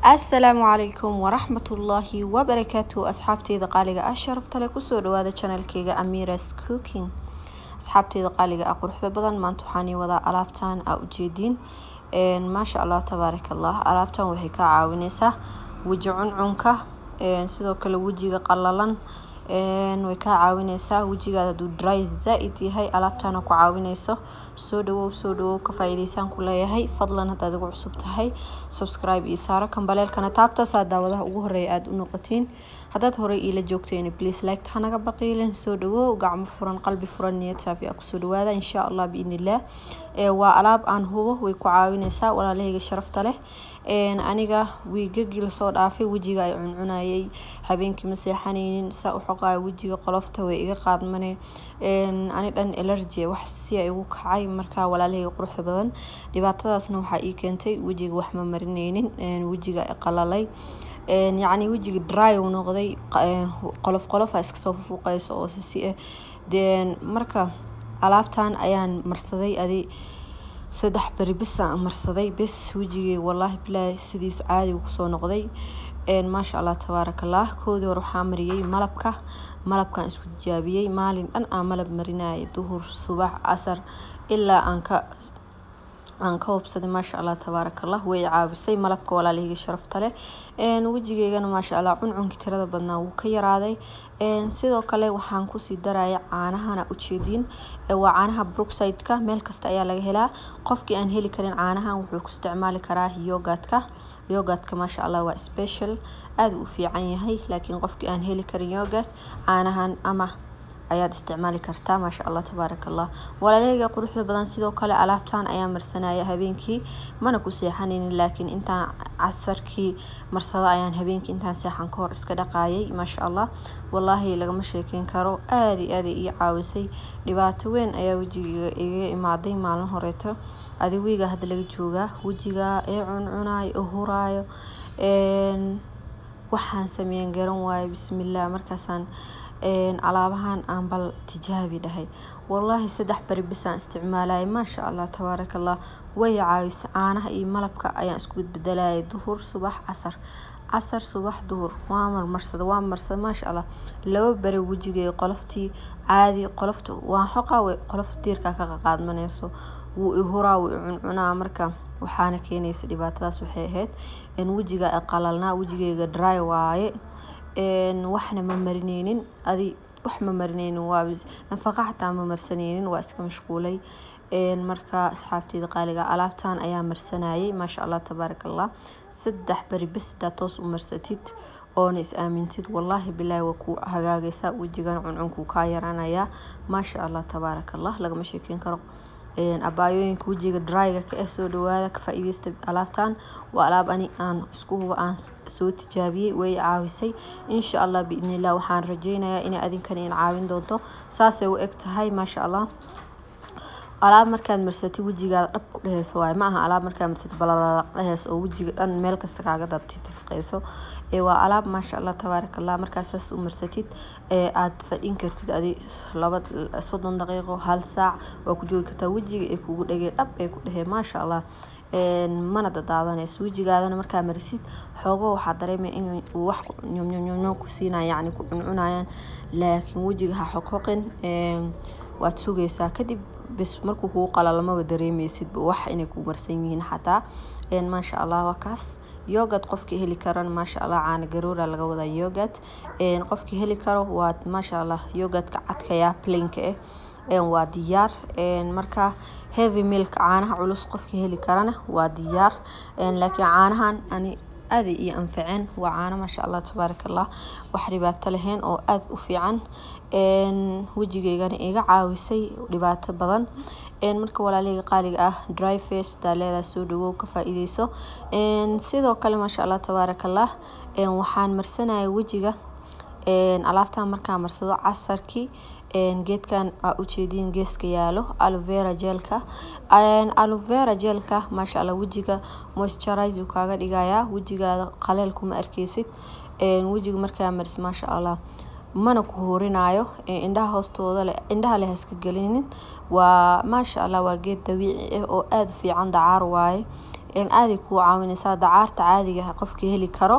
asalaamu calaykum waraxmatullaahi wabarakaatu asxaabteyda qaaliga ah sharafta leh kusoo dhawaada channelkeyga amiras cooking asxaabteyda qaaliga ah quruxda badan maanta waxaan ii wadaa alaabtan aa ujeediin maasha allah tabaaraka allah alaabtan waxay ka caawineysaa weji cuncunka sidoo kale wejiga qalalan way kaa caawineysaa wejigaada haduu dry zaa-id yahay alaabtana ku caawineyso soo dhawow soo dhawow ka faa-iideysaan ku leeyahay fadlan haddaad igu cusub tahay subscribe iyo saaro kambaleelkana taabtasaa daawadaha ugu horeeya aada u noqotiin haddaad horey iila joogteen please like hanaga baqiilen soo dhawow gacmo furan qalbi furan niyad saafi ah kusoo dhawaada insha allah biidnillah waa alaab aan hubo way ku caawineysaa walaalahayga sharafta leh aniga wiigagii lasoo dhaafay wejiga ay cuncunayay habeenkii ma seexanaynin saa u xoqaaya wejiga qolofta way iga qaadmane ani dhan elergy wax si ay ugu kacay markaa walaalahayga quruxda badan dhibaatadaasna waxaa ii keentay wejiga wax ma marineynin wejiga qalalay yacni wejiga dry uu noqday qolof qolofa iskasoo fufuuqeyso oo sisi ah deen marka alaabtan ayaan marsaday adi saddex beri bisaan marsaday bes wejigay wallaahi bilaahi sidiis caadiga kusoo noqday maasha allah tabaarakallah koodii hore waxaa mariyey malabka malabkaan isku tijaabiyey maalin dhan aan malab marinayay duhur subax casar ilaa aan ka aan ka hubsaday maasha allah tabaarakallah way caawisay malabka walaalahayga sharafta leh wejigeygana maasha allah cuncunkii tirada badnaa wuu ka yaraaday sidoo kale waxaan kusii daraya caanahana ujeediin waa caanaha brookside-ka meel kasta ayaa laga helaa qofkii aan heli karin caanahan wuxuu ku isticmaali karaa yogadka yogadka maasha allah waa special aada u fiican yahay laakiin qofkii aan heli karin yogad caanahan ama ayaad isticmaali kartaa maasha allah tabaaraka allah walaalahayga quruxda badan sidoo kale alaabtan ayaa marsanaya habeenkii mana ku seexanaynin laakiin intaan casarkii marsado ayaan habeenkii intaan seexan ka hor iska dhaqaayay maasha allah wallaahi lagama sheekeyn karo aada iyo aada ii caawisay dhibaato weyn ayaa wejiga iga imaaday maalin horeeto adiwiga hadda laga joogaa wejiga ee cuncunayo oo huraayo waxaan sameeyan garan waayo bismillaah markaasaan alaabahan aan bal tijaabi dhahay wallaahi saddex beri bisaan isticmaalayay maasha allah tabaaraka allah way caawisa caanaha iyo malabka ayaan isku bedbedelayay duhur subax casar casar subax duhur waa marmarsada waa marsada maasha allah laba beri wejigay qoloftii caadi qolofta waan xoqaa way qolofta diirkaa ka qaqaadmaneyso wuu ihuraa wuu icuncunaa marka waxaana keenaysa dhibaatadaas waxay ahayd in wejiga qalalnaa wejigayga dry waaye waxna ma marineynin adi wax ma marineynin waa nafaqa xataa ma marsaneynin waa iska mashquulay marka asxaabteyda qaaliga alaabtan ayaa marsanayay maasha allah tabaaraka allah saddex beri bes hadaa toos u marsatid oona is aamintid wallaahi bilaahi waa ku hagaagaysaa wejigan cuncunkuu kaa yaraanayaa maasha allah tabaaraka allah lagama sheekeyn karo abaayooyinka wejiga dryga ka ah soo dhawaada ka faa-iideysta alaabtan waa alaab ani aan isku huba aan soo tijaabiyey way caawisay insha allah biidnillah waxaan rajeynayaa inay adinkan in caawin doonto saasay u eg tahay maasha allah alaab markaad marsatid wejigaada dhab ku dheheyso waaye ma aha alaab markaad marsatid balalaq dheheyso oo wejiga dhan meel kasta kaaga dadtifqeyso waa alaab maasha allah tabaaraka allah markaad saas u marsatid aada fadhin kartid adi laba soddon daqiiqo hal saac waa ku joogi kartaa wejiga ee kugu dhagey dhab ee ku dhehee maasha allah mana dadaadanayso wejigaadana markaa marisid xoogo waxaa dareemaya in uu wax nyomnyomnyomnyom ku siinaya yacni ku cuncunayaan laakiin wejiga ha xoqhoqin waad sugaysaa kadib bes markuu kuu qalalmaba dareemeysidba wax inay ku marsan yihiin xataa maasha allah waa kaas yogad qofkii heli karan maasha allah caana garoora laga wadaa yogad qofkii heli karo waa maasha allah yogadka cadkaya plainka ah waa diyaar marka heavy milk caanaha culus qofkii heli karana waa diyaar laakiin caanahan ani aada iyo anfaceen waa caano maasha allah tabaaraka allah wax dhibaato lahayn oo aada u fiican wejigeygana iga caawisay dhibaato badan marka walaalahayga qaaliga ah dry face hadaa leedahay soo dhawow ka faa-iideyso sidoo kale maasha allah tabaaraka allah waxaan marsanaya wejiga alaabtan markaa marsado casarkii geedkan aa ujeediin geeska yaalo alovera jeelka alovera jeelka maasha allah wejiga moisturize uu kaaga dhigayaa wejigaada qaleel kuma arkeysid wejiga markaa maris maasha allah mana ku horinayo indhaha hoostooda leh indhaha leh haska gelinin waa maasha allah waa geed dabiici ah oo aada u fiican dacaar waaye aaday kuu caawineysaa dacaarta caadiga ah qofkii heli karo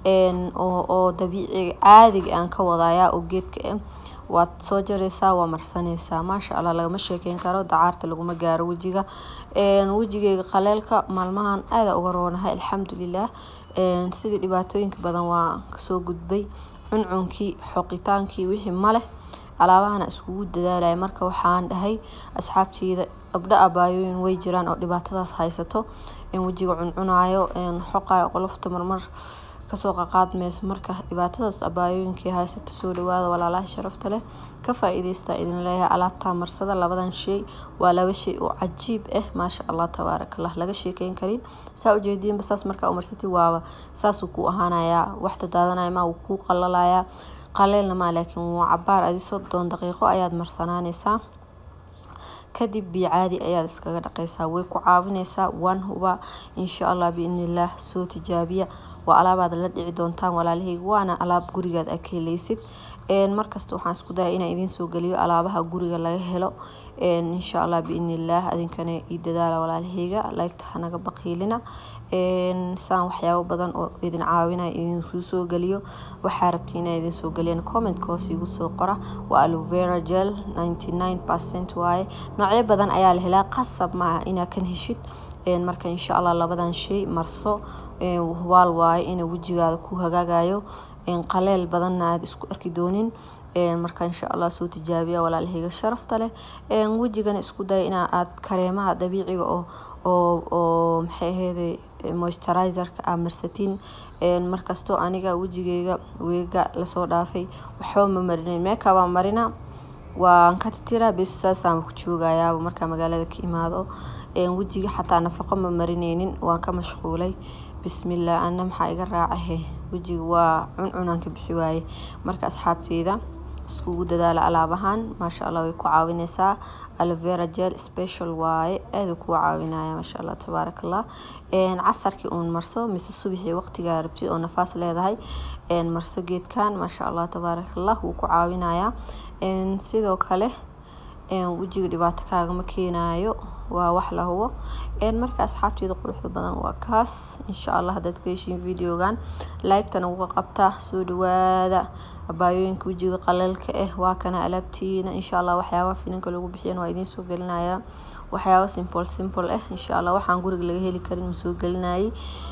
oo dabiiciga caadiga aan ka wadayaa oo geedka ah waad soo jareysaa waa marsaneysaa maasha allah lagama sheekeyn karo dacaarta laguma gaaro wejiga wejigeyga qaleelka maalmahan aada uga roonahay alxamdulilah sidii dhibaatooyinka badan waa kasoo gudbay cuncunkii xoqitaankii wixii maleh alaabahana iskugu dadaalaya marka waxaan dhahay asxaabteyda gabdho abaayooyin way jiraan oo dhibaatadaas haysato wejiga cuncunayo xoqayo qolofta marmar kasoo qaqaadmeyso marka dhibaatadaas abaayooyinkii haysato soo dhawaada walaalaha sharafta leh ka faa-iideysta idin leeyahay alaabtaa marsada labadan shay waa laba shay oo cajiib ah maasha allah tabaarakallah laga sheekeyn karin saa ujeediinba saas markaa umarsatid waaba saasuu kuu ahaanayaa waxta daadanaya maa wuu kuu qalalayaa qaleelna maa laakiin waa cabaar adi soddon daqiiqo ayaad marsanaaneysaa kadib biyo caadi ayaad iskaga dhaqeysaa way ku caawineysaa waan huba insha allah biidnillaah soo tijaabiya waa alaabaad la dhici doontaan walaalaheyga waana alaab gurigaad aa ka heleysid markasta waxaan isku daya inaan idiin soo geliyo alaabaha guriga laga helo insha allah biidnillaah adinkana ii dadaala walaalaheyga laygta hanaga baqiilina saan waxyaabo badan oo idin caawinaya idinkuu soo geliyo waxaa rabti inaa idin soo geliyaan commentka hoos igu soo qora waa alovera gel ninety nine percent waaye noocyo badan ayaa la helaa qasab maaha inaa kan heshid marka insha allah labadan shay marso waal waaye ina wejigaada ku hagaagayo qaleel badanna aada isku arki doonin marka insha allah soo tijaabiya walaalaheyga sharafta leh wejigana isku daya ina aad kareemaha dabiiciga oo oo oo maxay aheyday moisturizerka aa marsatiin markastoo aniga wejigeyga weega lasoo dhaafay waxba ma marinayn meekabaa marina waan ka titiraa bes saasaan ku joogayaaba markaa magaalada ka imaado wejiga xataa nafaqo ma marineynin waan ka mashquulay bismillah ana maxaa iga raacahe wejiga waa cuncunaan ka bixi waaye marka asxaabteyda iskugu dadaala alaabahan maasha allah way ku caawineysaa alovera gel special waaye aada kuu caawinaya maasha allah tabaaraka allah casarkii uun marso mise subaxii waqtigaa rabtid oo nafaas leedahay marso geedkan maasha allah tabaaraka allah wuu ku caawinayaa sidoo kale wejiga dhibaato kaagama keenayo waa wax la hubo marka asxaabteeda quruxda badan waa kaas insha allah haddaad ka heshiin videogan like-tana uga qabta soo dhawaada abaayooyinka wejiga qaleelka ah waa kana alaabtiina insha allah waxyaabaha finanka lagu bixiyan waa idiin soo gelinaya waxyaaba simple simple ah insha allah waxaan guriga laga heli karin ma soo gelinayay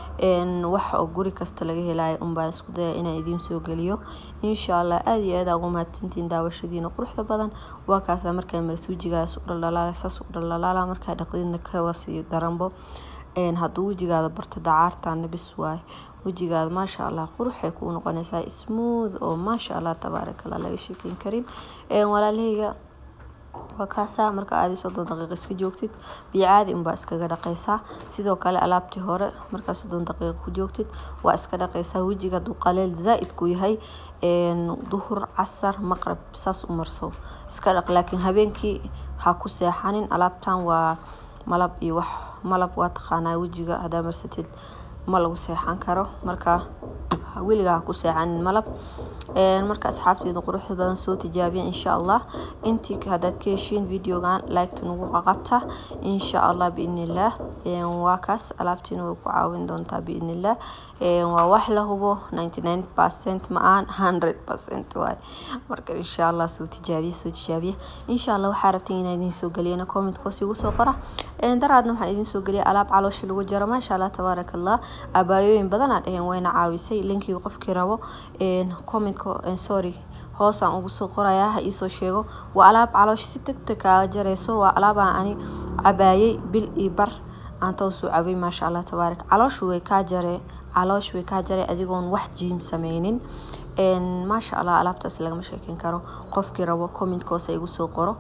wax oo guri kasta laga helayo unbaan isku daya inaan idiin soo geliyo insha allah aada iyo aada ugu mahadsantiin daawashadiina quruxda badan waa kaasa markaa maras wejigaas u dhaldhalaala saas u dhaldhalaala markaa dhaqdidna kawasii daranbo hadduu wejigaada barto dacaartaana bis waaye wejigaada maasha allah quruxay kuu noqonaysaa smooth oo maasha allah tabaaraka allah laga sheekeyn karin walaalaheyga waa kaasaa marka aadi soddon daqiiqo iska joogtid biyo caadi unbaa iskaga dhaqeysaa sidoo kale alaabtii hore markaa soddon daqiiqo ku joogtid waa iska dhaqeysaa wejiga hadduu qaleel zaa-id ku yahay duhur casar maqrab saas u marso iska dhaq laakiin habeenkii ha ku seexanin alaabtan waa malab iyo wax malab waa taqaanaa wejiga haddaa marsatid ma lagu seexan karo marka weligaa ha ku seexanin malab marka asxaabteeda quruxda badan soo tijaabiya insha allah intii haddaad ka heshiin videogan like-ta nagu qaqabta insha allah biidnillaah waa kaas alaabtiina way ku caawin doontaa biidnillaah waa wax la hubo ninety nine percent ma-aan hundred percent waay marka insha allah soo tijaabiya soo tijaabiya insha allah waxaa rabteen inaa idiin soo geliyana comment hoos igu soo qora daraadna waxaan idiin soo geliyay alaab caloosha lagu jaro maasha allah tabaaraka allah abaayooyin badanaa dheheen wayna caawisay linkii qofkii rabo comment sorry hoosaan ugu soo qorayaa ha iisoo sheego waa alaab caloosh si degdeg kaaga jareyso waa alaabaan ani cabaayay bil iyo bar aan toosuu cabay maasha allah tabaarak calooshu way kaa jaree caloosh way kaa jaree adigoon wax jiim sameynin maasha allah alaabtaas lagama sheekeyn karo qofkii rabo commentka hoose igu soo qoro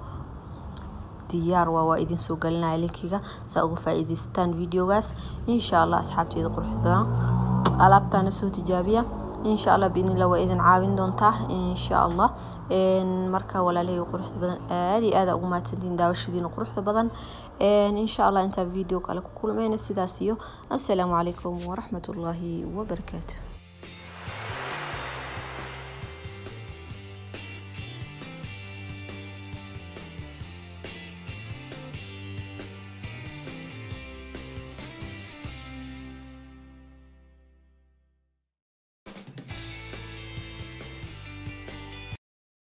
diyaar waa waa idin soo gelinaya linkiga saa uga faa-iideystaan videogaas insha allah asxaabteeda quruxda badan alaabtaana soo tijaabiya insha allah biidnillah waa idin caawin doontaa insha allah marka walaalahey quruxda badan aada iyo aada ugu mahadsantiin daawashadiina quruxda badan insha allah intaa video kale ku kulmeyna sidaas iyo assalaamu calaykum waraxmatullaahi wabarakaatu